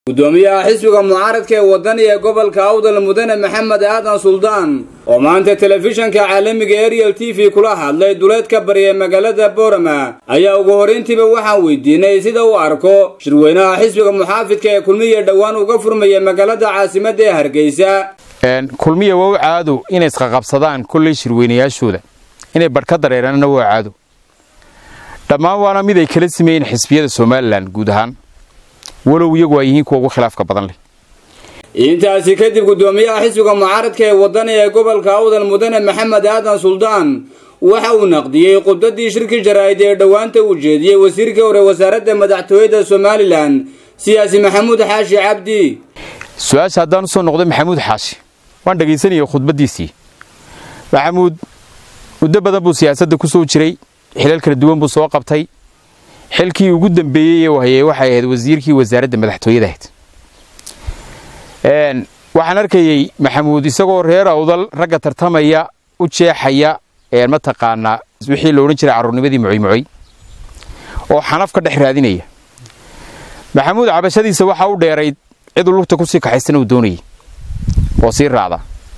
gudoomiyaha xisbiga mucaaradka ee wadani ee gobolka awdal mudane maxamed aadan suldaan oo maanta telefishanka caalamiga ariel t v kula hadlay duleedka bari ee magaalada boorama ayaa ugu horrayntiiba waxaan weydiinay sida uu arko shirweynaha xisbiga muxaafidka ee kulmiya dhowaan uga furmaya magaalada caasimadda ee hargeysa kulmiya waa u caado inay isqaqabsadaan kolley shirweynayaashooda inay badh ka dareeraanna waa caado dhammaan waana mid ay kala sameeyeen xisbiyada somalilan guud ahaan walow iyagu ay yihiin kuwa ugu khilaafka badan leh intaasi kadib gudoomiyaha xisbiga mucaaradka ee wadani ee gobolka awdal mudane maxamed aadan suldaan waxa uu naqdiyey khudbadii shirki jaraa'id ee dhowaanta uu jeediyey wasiirkii hore wasaaradda madaxtooyada somalilan siyaasi maxamuud xaashi cabdi su-aasha haddaan usoo noqday maxamuud xaashi waan dhegaysanayay khudbaddiisii maxamuud muddo badan buu siyaasadda ku soo jiray xilal kala duwan buu soo qabtay xilkii ugu dambeeyey ee hayay waxay ahayd wasiirkii wasaaradda madaxtooyada ahayd waxaan arkayey maxamuud isagoo reer awdal ragga tartamaya u jeexaya mataqaanaa wixii la odhan jiray carruurnimadii mucoymucoy oo xanaf ka dhex raadinaya maxamuud cabashadiisa waxaa u dheerayd ciduu lugta kusii kaxaysana uu doonayay oo sii raacda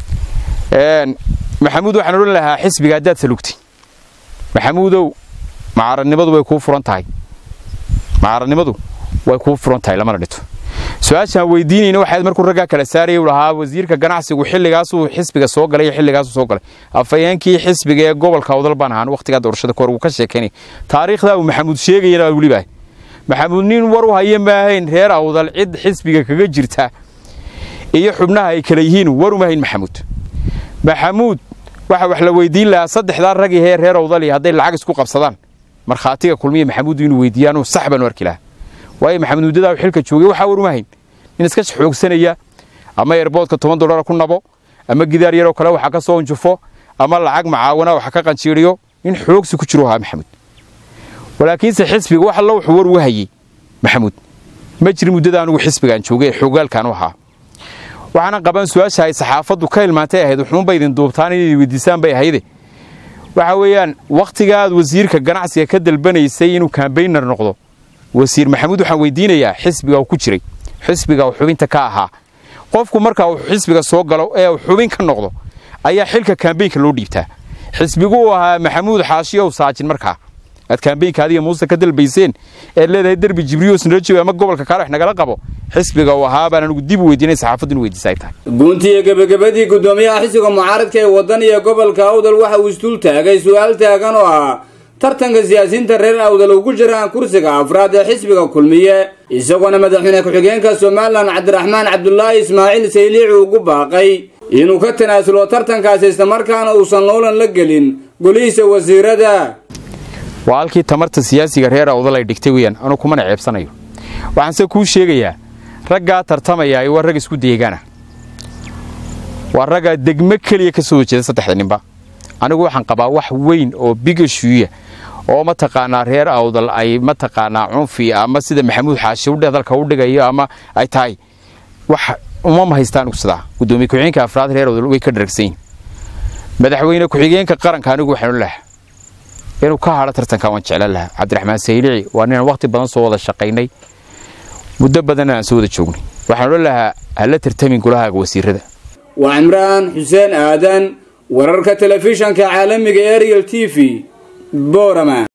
maxamuud waxaan odhan lahaa xisbiga haddaad salugtay maxamuudow macaradnimadu way kuu furan tahay macaradnimadu way kuu furan tahay lamana dhito su-aashaan weydiinayna waxaad markuu raggaa kala saarayay u lahaa wasiirka ganacsigu xilligaasuu xisbiga soo galay iyo xilligaasuu soo galay afhayeenkii xisbiga ee gobolka awdal baan ahaan wakhtigaa doorashada kahor wuu ka sheekaynay taariikhdaa uu maxamuud sheegayana weliba maxamuud nin war u haya maahayn reer awdal cid xisbiga kaga jirta iyo xubnaha ay kala yihiin war uma hayn maxamuud maxamuud waxa wax la weydiin lahaa saddexdaa rag ihee reer awdali hadday lacag isku qabsadaan markhaatiga kulmiya maxamuud inuu weydiiyaanuu sax baanu arki lahaa waayo maxamuud muddadaa xilka joogay waxaa war uma hayn nin iska xoogsanaya ama eerboodka toban dollara ku nabo ama gidaar yaroo kale waxa ka soo unjufo ama lacag macaawana waxa ka qanjiiriyo nin xoogsi ku jiru ahaa maxamuud walaakiinse xisbiga wax allo wuxuu war uga hayey maxamuud ma jirin muddada anugu xisbigaan joogay ee xoogaalkaan u ahaa waxaana qabaan su-aasha ay saxaafaddu ka hilmaantay ahayd wuxuunba idin duubtaan inay weydiisaan bay ahayde waxa weeyaan wakhtiga aad wasiirka ganacsiga ka dalbanaysay inuu kambaynar noqdo wasiir maxamuud waxaan weydiinayaa xisbiga uu ku jiray xisbiga uu xubinta ka ahaa qofku marka uu xisbiga soo galo ee uu xubin ka noqdo ayaa xilka kambaynka loo dhiibtaa xisbigu uu ahaa maxamuud xaashiyow saajin markaa aad kambaynka adiga muuse ka dalbayseen eed leedahay derbi jibriyoos narajoog ama gobolka kaalex nagala qabo xisbiga uu ahaa baan anugu dib u weydiinay saxaafaddu inu weydiisa ay tahay guntiiyo gebagabadii gudoomiyaha xisbiga mucaaradka ee waddan iyo gobolka awdal waxa uu isdul taagay su-aal taagan oo ah tartanka siyaasiyiinta reer awdal ugu jiraan kursiga afraad ee xisbiga kulmiye isagoona madaxweyne ku-xigeenka somalilan cabdiraxmaan cabdulaahi ismaaciil sayliici ugu baaqay inuu ka tanaasulo tartankaasi islamarkaana uusan loolan la gelin golihiisa wasiirada waa halkii tamarta siyaasiga reer awdal ay dhigtay weyaan anuu kumana ceebsanayo waxaanse kuu sheegayaa raggaa tartamayaa waa rag isku deegaana waa raggaa degmo keliya ka soo horjeeda saddexda ninba anigu waxaan qabaa wax weyn oo bigashuuya oo mataqaanaa reer awdal ay mataqaanaa cunfi ama sida maxamuud xaashi udhe dalka u dhigayo ama ay tahay wax uma mahaysta anigu sidaa gudoomiye ku-xigeenka afraad reer awdal way ka dharagsanyihin madaxweyne ku-xigeenka qaranka anigu waxaan lahaa inuu ka hadho tartanka waan jeclan lahaa cabdiraxmaan saylici waa ninaan wakhti badan soo wada shaqaynay muddo badanna aan soo wada joognay waxaan odhan lahaa hala tartamin golahaaga wasiirada waa cimraan xuseen aadan wararka telefishanka caalamiga ariel t v boorama